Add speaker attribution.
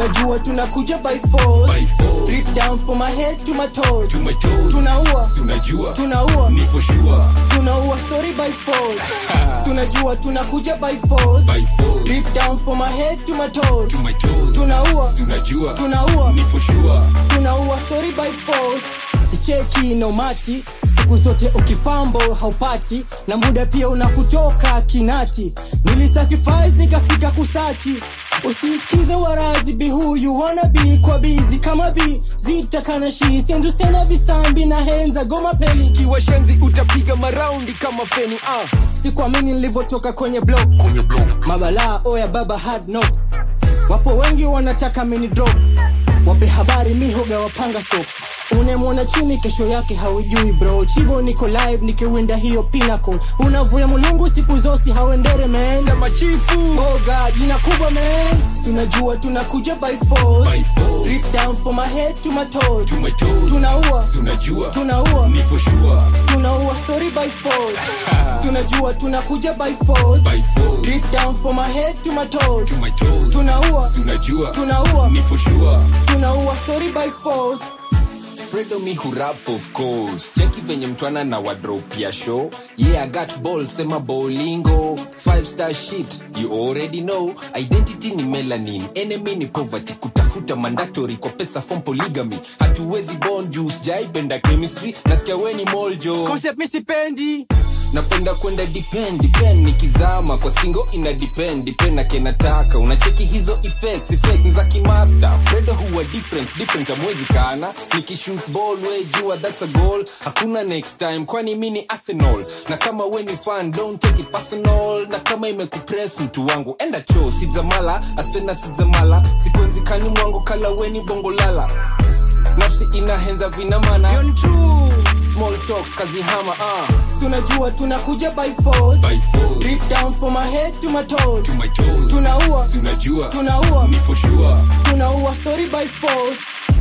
Speaker 1: tunajua tunakuja by force
Speaker 2: By force.
Speaker 1: Drip down from my head to my toes
Speaker 2: To my toes.
Speaker 1: tunaua
Speaker 2: tunajua
Speaker 1: tunaua
Speaker 2: ni for sure
Speaker 1: tunaua story by force tunajua tunakuja by force
Speaker 2: by force
Speaker 1: Drip down from my head to my toes
Speaker 2: to my toes
Speaker 1: tunaua
Speaker 2: tunajua
Speaker 1: tunaua
Speaker 2: ni for sure
Speaker 1: tunaua story by force sicheki nomati siku zote ukifambo haupati na muda pia unakutoka kinati nilisacrifice nikafika kusachi usisikize warazi be who you wanna be kwa bizi kama bi zitakana shi sendusena visambi na henza goma peli
Speaker 3: kiwa shenzi utapiga maraundi kama feni ah.
Speaker 1: sikuamini nilivyotoka kwenye block mabalaa oya baba hard knocks wapo wengi wanataka mini drop wape habari mihoga wapanga so unemwona chini kesho yake haujui bro chibo niko live nikiwinda hiyo pinnacle unavuya mulungu siku zosi hauendere man
Speaker 3: sema chifu
Speaker 1: boga jina kubwa man tunajua tunakuja by force
Speaker 2: by force
Speaker 1: Drip down from my head to my toes
Speaker 2: to my toes
Speaker 1: tunaua
Speaker 2: tunajua
Speaker 1: tunaua
Speaker 2: ni for sure
Speaker 1: tunaua story by force tunajua tunakuja by force
Speaker 2: by force
Speaker 1: Drip down from my head to my toes
Speaker 2: to my toes
Speaker 1: tunaua
Speaker 2: tunajua
Speaker 1: tunaua
Speaker 2: ni for sure
Speaker 1: tunaua story by force
Speaker 3: fredo mi hurap of course cheki venye mtwana na wadrop ya show yeah i got ball sema bowlingo five star shit you already know identity ni melanin enemy ni poverty kutafuta mandatory kwa pesa from polygamy hatuwezi bon juice jaipenda chemistry nasikia weni moljo
Speaker 1: concept mi sipendi
Speaker 3: napenda kwenda depend depend nikizama kwa stingo ina depend depend na kenataka unacheki hizo effects effects ni za kimaster fredo huwa different different amwezi kana nikishoot ball we jua that's a goal hakuna next time kwani mi ni arsenal na kama we ni fan don't take it personal na kama imekupress mtu wangu enda cho sidzamala asena sidzamala sikwenzikani mwangu kala weni bongolala nafsi inahenza vinamana
Speaker 1: Yon true
Speaker 3: small talks kazihama ah.
Speaker 1: tunajua tunakuja by force
Speaker 2: by force
Speaker 1: Drip down from my head to my toes
Speaker 2: to my toes
Speaker 1: tunaua
Speaker 2: tunajua
Speaker 1: tunaua
Speaker 2: ni for sure
Speaker 1: tunaua story by force